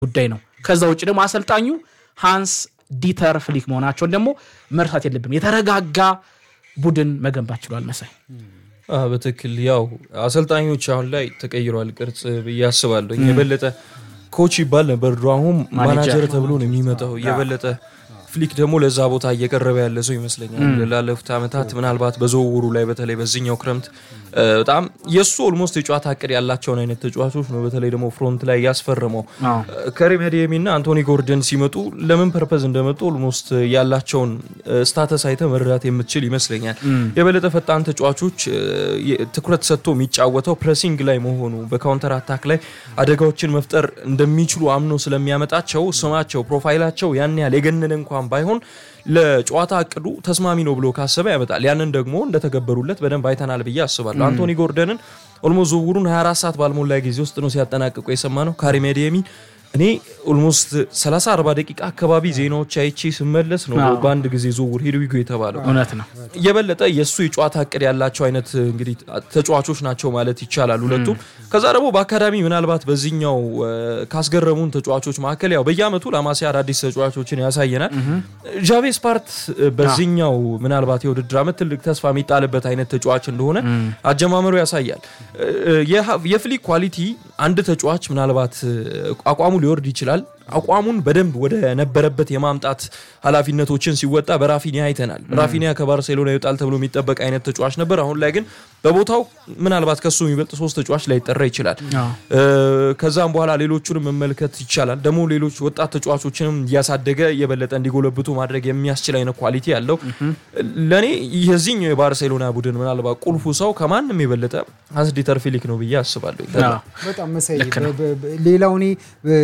ጉዳይ ነው። ከዛ ውጭ ደግሞ አሰልጣኙ ሃንስ ዲተር ፍሊክ መሆናቸውን ደግሞ መርሳት የለብም። የተረጋጋ ቡድን መገንባት ችሏል መሳይ በትክክል ያው አሰልጣኞች አሁን ላይ ተቀይሯል ቅርጽ ብዬ አስባለሁ። የበለጠ ኮች ይባል ነበር ድሮ፣ አሁን ማናጀር ተብሎ ነው የሚመጣው። የበለጠ ፍሊክ ደግሞ ለዛ ቦታ እየቀረበ ያለ ሰው ይመስለኛል። ላለፉት ዓመታት ምናልባት በዝውውሩ ላይ በተለይ በዚህኛው ክረምት በጣም የእሱ ኦልሞስት የጨዋታ እቅድ ያላቸውን አይነት ተጫዋቾች ነው በተለይ ደግሞ ፍሮንት ላይ ያስፈረመው። ከሪም ሄዲየሚ እና አንቶኒ ጎርደን ሲመጡ ለምን ፐርፐዝ እንደመጡ ኦልሞስት ያላቸውን ስታተስ አይተ መረዳት የምትችል ይመስለኛል። የበለጠ ፈጣን ተጫዋቾች ትኩረት ሰጥቶ የሚጫወተው ፕሬሲንግ ላይ መሆኑ በካውንተር አታክ ላይ አደጋዎችን መፍጠር እንደሚችሉ አምኖ ስለሚያመጣቸው ስማቸው ፕሮፋይላቸው ያን ያህል የገነነ እንኳን ባይሆን ለጨዋታ እቅዱ ተስማሚ ነው ብሎ ካሰበ ያመጣል። ያንን ደግሞ እንደተገበሩለት በደንብ አይተናል ብዬ አስባለሁ። አንቶኒ ጎርደንን ኦልሞስት ዝውውሩን 24 ሰዓት ባልሞላ ጊዜ ውስጥ ነው ሲያጠናቅቁ የሰማ ነው። ካሪም አዴየሚ እኔ ኦልሞስት 30 40 ደቂቃ አካባቢ ዜናዎች አይቼ ስመለስ ነው በአንድ ጊዜ ዝውውር ሂድዊጎ የተባለው። እውነት ነው። የበለጠ የእሱ የጨዋታ እቅድ ያላቸው አይነት እንግዲህ ተጫዋቾች ናቸው ማለት ይቻላል ሁለቱም። ከዛ ደግሞ በአካዳሚ ምናልባት በዚህኛው ካስገረሙን ተጫዋቾች መካከል ያው በየአመቱ ለማሲያ አዳዲስ ተጫዋቾችን ያሳየናል። ዣቬ ስፓርት በዚህኛው ምናልባት የውድድር አመት ትልቅ ተስፋ የሚጣልበት አይነት ተጫዋች እንደሆነ አጀማመሩ ያሳያል። የፍሊክ ኳሊቲ አንድ ተጫዋች ምናልባት አቋሙ ሊወርድ ይችላል። አቋሙን በደንብ ወደ ነበረበት የማምጣት ኃላፊነቶችን ሲወጣ በራፊኒያ አይተናል። ራፊኒያ ከባርሴሎና ይወጣል ተብሎ የሚጠበቅ አይነት ተጫዋች ነበር። አሁን ላይ ግን በቦታው ምናልባት ከሱ የሚበልጥ ሶስት ተጫዋች ላይ ይጠራ ይችላል። ከዛም በኋላ ሌሎቹንም መመልከት ይቻላል። ደግሞ ሌሎች ወጣት ተጫዋቾችንም እያሳደገ የበለጠ እንዲጎለብቱ ማድረግ የሚያስችል አይነት ኳሊቲ ያለው ለእኔ የዚህኛው የባርሴሎና ቡድን ምናልባት ቁልፉ ሰው ከማንም የበለጠ ሃንስ ዲተር ፍሊክ ነው ብዬ አስባለሁ። በጣም መሳይ ሌላው እኔ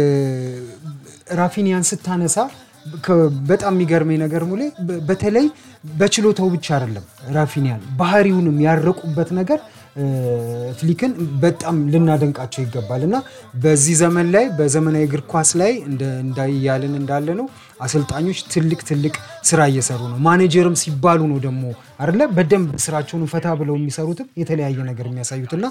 ራፊኒያን ስታነሳ በጣም የሚገርመኝ ነገር ሙሌ በተለይ በችሎታው ብቻ አይደለም ራፊኒያን ባህሪውንም ያረቁበት ነገር ፍሊክን በጣም ልናደንቃቸው ይገባል እና በዚህ ዘመን ላይ በዘመናዊ እግር ኳስ ላይ እንዳያልን እንዳለ ነው አሰልጣኞች ትልቅ ትልቅ ስራ እየሰሩ ነው። ማኔጀርም ሲባሉ ነው ደግሞ አይደለ በደንብ ስራቸውን ፈታ ብለው የሚሰሩትም የተለያየ ነገር የሚያሳዩት እና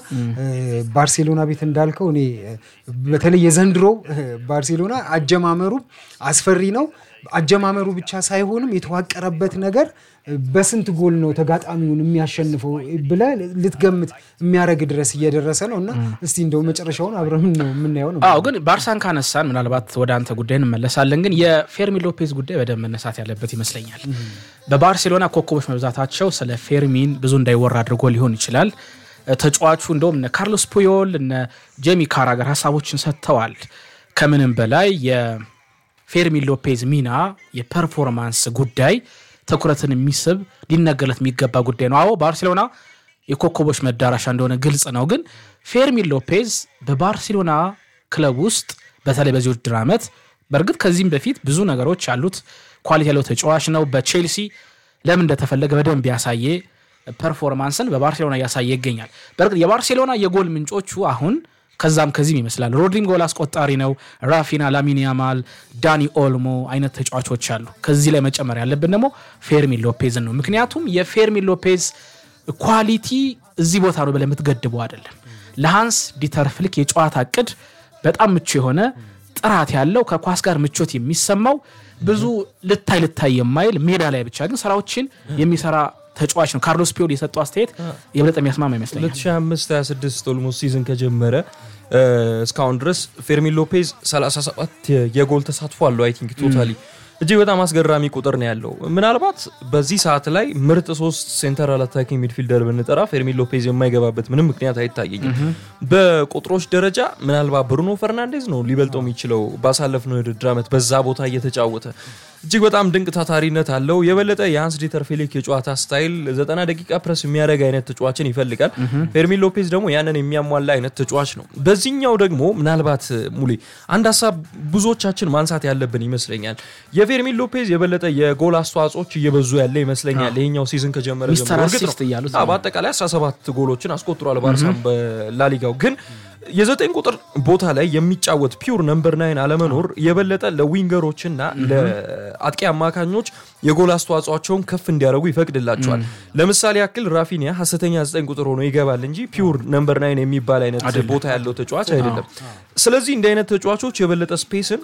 ባርሴሎና ቤት እንዳልከው እኔ በተለይ የዘንድሮ ባርሴሎና አጀማመሩ አስፈሪ ነው። አጀማመሩ ብቻ ሳይሆንም የተዋቀረበት ነገር በስንት ጎል ነው ተጋጣሚውን የሚያሸንፈው ብለህ ልትገምት የሚያደርግ ድረስ እየደረሰ ነው እና እስቲ እንደው መጨረሻውን አብረን ነው የምናየው ነው። አዎ ግን ባርሳን ካነሳን ምናልባት ወደ አንተ ጉዳይ እንመለሳለን። ግን የፌርሚን ሎፔዝ ጉዳይ በደንብ መነሳት ያለበት ይመስለኛል። በባርሴሎና ኮከቦች መብዛታቸው ስለ ፌርሚን ብዙ እንዳይወራ አድርጎ ሊሆን ይችላል። ተጫዋቹ እንደውም እነ ካርሎስ ፑዮል እነ ጄሚ ካራገር ሀሳቦችን ሰጥተዋል። ከምንም በላይ የፌርሚን ሎፔዝ ሚና የፐርፎርማንስ ጉዳይ ትኩረትን የሚስብ ሊነገርለት የሚገባ ጉዳይ ነው። አዎ ባርሴሎና የኮከቦች መዳረሻ እንደሆነ ግልጽ ነው። ግን ፌርሚን ሎፔዝ በባርሴሎና ክለብ ውስጥ በተለይ በዚህ ውድድር ዓመት በእርግጥ ከዚህም በፊት ብዙ ነገሮች ያሉት ኳሊቲ ያለው ተጫዋች ነው። በቼልሲ ለምን እንደተፈለገ በደንብ ያሳየ ፐርፎርማንስን በባርሴሎና እያሳየ ይገኛል። በእርግጥ የባርሴሎና የጎል ምንጮቹ አሁን ከዛም ከዚህም ይመስላል። ሮድሪም ጎል አስቆጣሪ ነው። ራፊና፣ ላሚን ያማል፣ ዳኒ ኦልሞ አይነት ተጫዋቾች አሉ። ከዚህ ላይ መጨመር ያለብን ደግሞ ፌርሚን ሎፔዝን ነው። ምክንያቱም የፌርሚን ሎፔዝ ኳሊቲ እዚህ ቦታ ነው ብለህ የምትገድበው አይደለም። ለሃንስ ዲተር ፍሊክ የጨዋታ እቅድ በጣም ምቹ የሆነ ጥራት ያለው ከኳስ ጋር ምቾት የሚሰማው ብዙ ልታይ ልታይ የማይል ሜዳ ላይ ብቻ ግን ስራዎችን የሚሰራ ተጫዋች ነው። ካርሎስ ፒዮል የሰጠው አስተያየት የበለጠ የሚያስማማ ይመስለኛል። 2025/26 ኦልሞስት ሲዝን ከጀመረ እስካሁን ድረስ ፌርሚን ሎፔዝ 37 የጎል ተሳትፎ አለው። አይ ቲንክ ቶታሊ እጅግ በጣም አስገራሚ ቁጥር ነው ያለው። ምናልባት በዚህ ሰዓት ላይ ምርጥ ሶስት ሴንተራል አታኪንግ ሚድፊልደር ብንጠራ ፌርሚን ሎፔዝ የማይገባበት ምንም ምክንያት አይታየኝም። በቁጥሮች ደረጃ ምናልባት ብሩኖ ፈርናንዴዝ ነው ሊበልጠው የሚችለው ባሳለፍነው የውድድር ዓመት በዛ ቦታ እየተጫወተ እጅግ በጣም ድንቅ ታታሪነት አለው። የበለጠ የሃንስ ዲተር ፍሊክ የጨዋታ ስታይል ዘጠና ደቂቃ ፕረስ የሚያደርግ አይነት ተጫዋችን ይፈልጋል። ፌርሚን ሎፔዝ ደግሞ ያንን የሚያሟላ አይነት ተጫዋች ነው። በዚህኛው ደግሞ ምናልባት ሙሌ አንድ ሀሳብ ብዙዎቻችን ማንሳት ያለብን ይመስለኛል። የፌርሚን ሎፔዝ የበለጠ የጎል አስተዋጽኦች እየበዙ ያለ ይመስለኛል። ይሄኛው ሲዝን ከጀመረ ሚስተር ጀምሮ እርግጥ አሲስት ነው እያሉት አዎ፣ በአጠቃላይ 17 ጎሎችን አስቆጥሯል ባርሳም በላሊጋው ግን የዘጠኝ ቁጥር ቦታ ላይ የሚጫወት ፒውር ነምበር ናይን አለመኖር የበለጠ ለዊንገሮችና ለአጥቂ አማካኞች የጎል አስተዋጽኦቸውን ከፍ እንዲያደርጉ ይፈቅድላቸዋል። ለምሳሌ ያክል ራፊኒያ ሀሰተኛ ዘጠኝ ቁጥር ሆኖ ይገባል እንጂ ፒውር ነምበር ናይን የሚባል አይነት ቦታ ያለው ተጫዋች አይደለም። ስለዚህ እንዲህ አይነት ተጫዋቾች የበለጠ ስፔስን